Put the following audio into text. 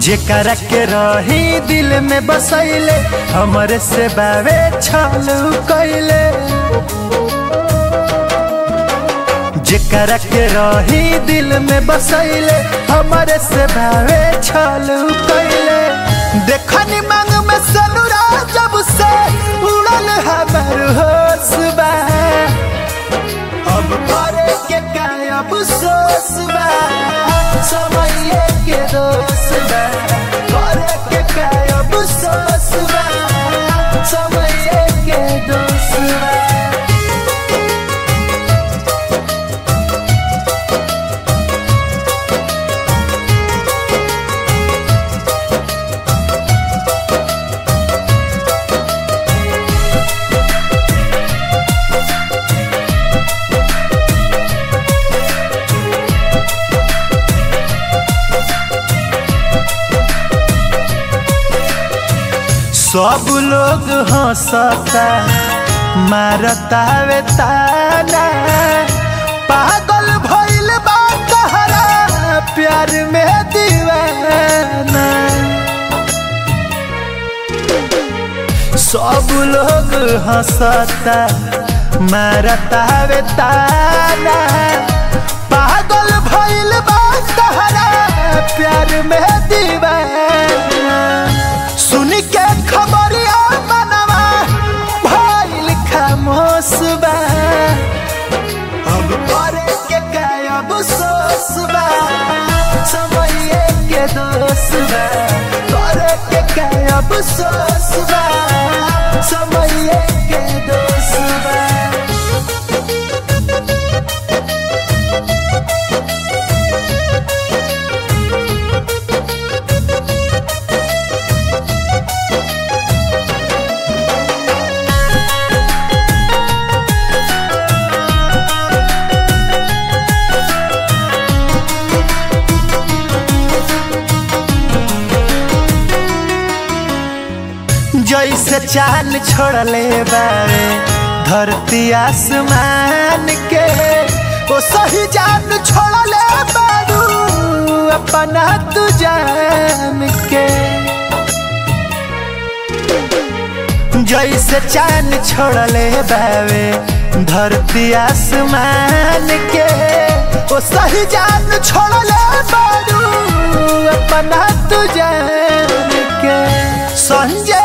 जेकरा के रही दिल में बसैले हमरे से बावे छालू कैले जेकरा के रही दिल में बसैले हमरे से बावे छालू कैले देखनी मांग में सनुरा जब से उड़ल हमर होश बा अब करे के काय अफसोस बा समय के दोष बा करे के काय अफसोस बा समय के दोष बा सब लोग हंसता मारता वे ताना पागल भइल बा तहरा प्यार में दीवाना सब लोग हंसता मारता वे ताना पागल भइल बा तहरा प्यार में दीवाना सुन के खबरिया मनवा भइल खामोश बा अब करे के काय अफसोस बा समय के दोष बा करे के काय अफसोस बा समय के दोष बा जैसे चांद छोड़ले बारे धरती आसमान के ओ सही जान छोड़ले बारू अपना तू जान के जैसे चांद छोड़ले बावे धरती आसमान के ओ सही जान छोड़ले बारू अपना तू जान के संजय